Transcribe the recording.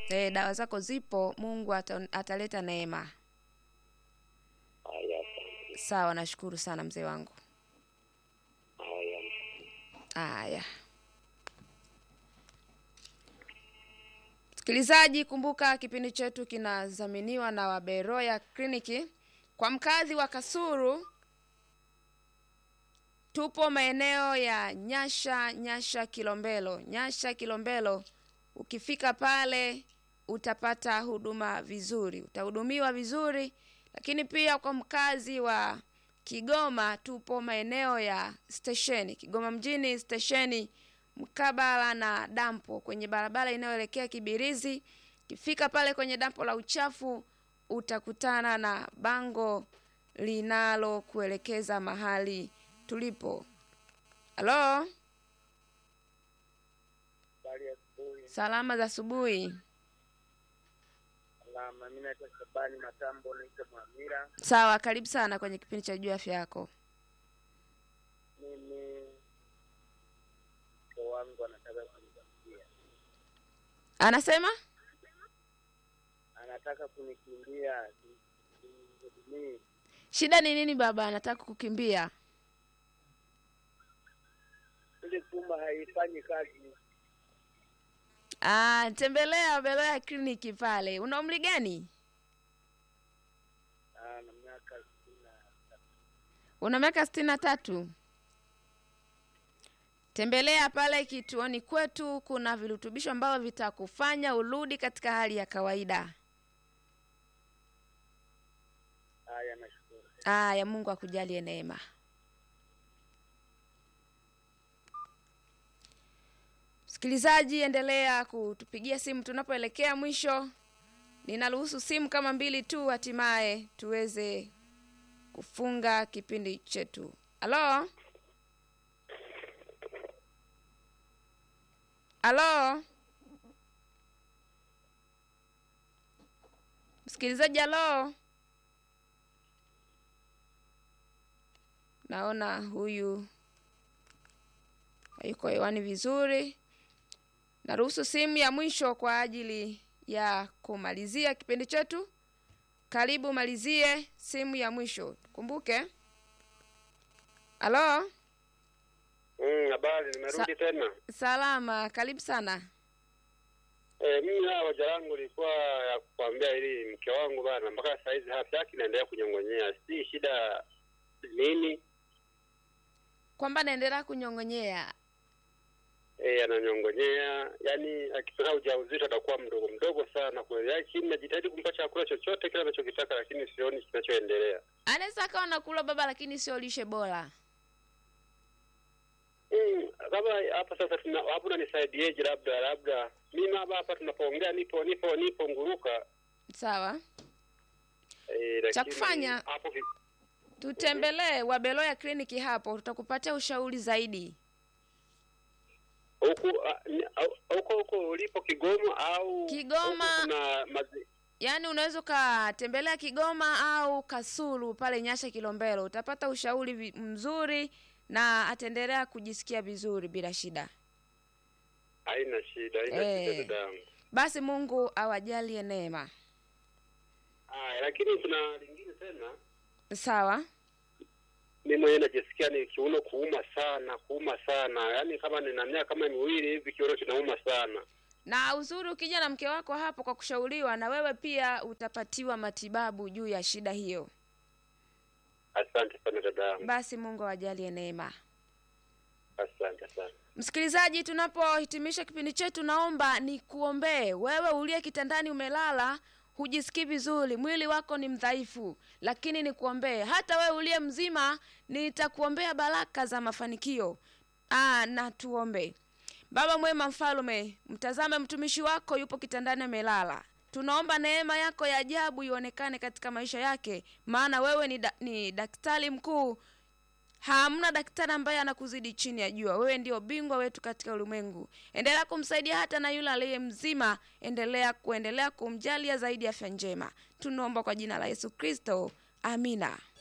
E, dawa zako zipo, Mungu ata, ataleta neema. Haya, asante. Sawa, nashukuru sana mzee wangu. Haya. Haya, msikilizaji, kumbuka kipindi chetu kinadhaminiwa na Waberoya Kliniki. Kwa mkazi wa Kasuru, tupo maeneo ya Nyasha, Nyasha Kilombero, Nyasha Kilombero. Ukifika pale utapata huduma vizuri, utahudumiwa vizuri. Lakini pia kwa mkazi wa Kigoma, tupo maeneo ya stesheni Kigoma mjini, stesheni mkabala na dampo, kwenye barabara inayoelekea Kibirizi. Ukifika pale kwenye dampo la uchafu utakutana na bango linalokuelekeza mahali tulipo. Halo, Habari ya asubuhi. salama za asubuhi. Salama. Mimi naitwa Shabani Matambo, naitwa Mwamira. Sawa, karibu sana kwenye kipindi cha juu afya yako. Mimi mke wangu anataka kunikimbia, Anasema anataka kunikimbia, simhudumii. shida ni nini? Baba anataka kukimbia. Ile chumba haifanyi kazi. Ah, tembelea Beloya kliniki pale. Una umri gani? Ah, na miaka sitini na tatu. Una miaka sitini na tatu. Tembelea pale kituoni kwetu, kuna virutubisho ambavyo vitakufanya urudi katika hali ya kawaida. Haya, nashukuru. Aya, Mungu akujalie neema. Msikilizaji, endelea kutupigia simu tunapoelekea mwisho. Ninaruhusu simu kama mbili tu, hatimaye tuweze kufunga kipindi chetu. Halo, halo, msikilizaji, halo. Naona huyu hayuko hewani vizuri. Naruhusu simu ya mwisho kwa ajili ya kumalizia kipindi chetu. Karibu malizie simu ya mwisho. Kumbuke. Halo, Mm, habari, nimerudi tena. salama, karibu sana. Eh, mimi na hoja yangu ilikuwa ya kukwambia ili mke wangu bana, mpaka saa hizi afya yake inaendelea kunyong'onyea, si shida nini? Kwamba naendelea kunyong'onyea. Eh, ananyong'onyea, yani akipata ujauzito atakuwa mdogo mdogo sana kweli. Yaani chini najitahidi kumpa chakula chochote kile anachokitaka, lakini sioni kinachoendelea. Anaweza akawa nakula baba, lakini sio lishe bora. Mm, kama hapa sasa tuna hapo unanisaidiaje? Labda labda mimi hapa hapa tunapoongea nipo nipo nipo nguruka Sawa, eh, lakini Cha kufanya- hapo vi- tutembelee Wabeloya kliniki hapo, tutakupatia ushauri zaidi. huku ah, ni- au- huko huko ulipo Kigoma au Kigoma. huku kuna mazi, Yaani unaweza ukatembelea Kigoma au Kasulu pale Nyasha Kilombero, utapata ushauri vi- mzuri na ataendelea kujisikia vizuri bila shida. haina shida haina Eh. shida dadangu. Basi Mungu awajalie neema. Haya, lakini kuna lingine tena, Sawa, mimi mwenyewe najisikia ni kiuno kuuma sana kuuma sana, yaani kama nina miaka kama miwili hivi kiuno kinauma sana. na uzuri ukija na mke wako hapo kwa kushauriwa, na wewe pia utapatiwa matibabu juu ya shida hiyo. Asante sana dadangu, Basi Mungu awajalie neema. asante sana. Msikilizaji, tunapohitimisha kipindi chetu, naomba nikuombee wewe uliye kitandani, umelala, hujisikii vizuri, mwili wako ni mdhaifu, lakini nikuombee. Hata wewe uliye mzima, nitakuombea baraka za mafanikio. Aa, na tuombe. Baba mwema, mfalume, mtazame mtumishi wako yupo kitandani, amelala. Tunaomba neema yako ya ajabu ionekane katika maisha yake, maana wewe ni, da, ni daktari mkuu hamna daktari ambaye anakuzidi chini ya jua. Wewe ndio bingwa wetu katika ulimwengu. Endelea kumsaidia hata na yule aliye mzima, endelea kuendelea kumjalia zaidi afya njema. Tunaomba kwa jina la Yesu Kristo, amina.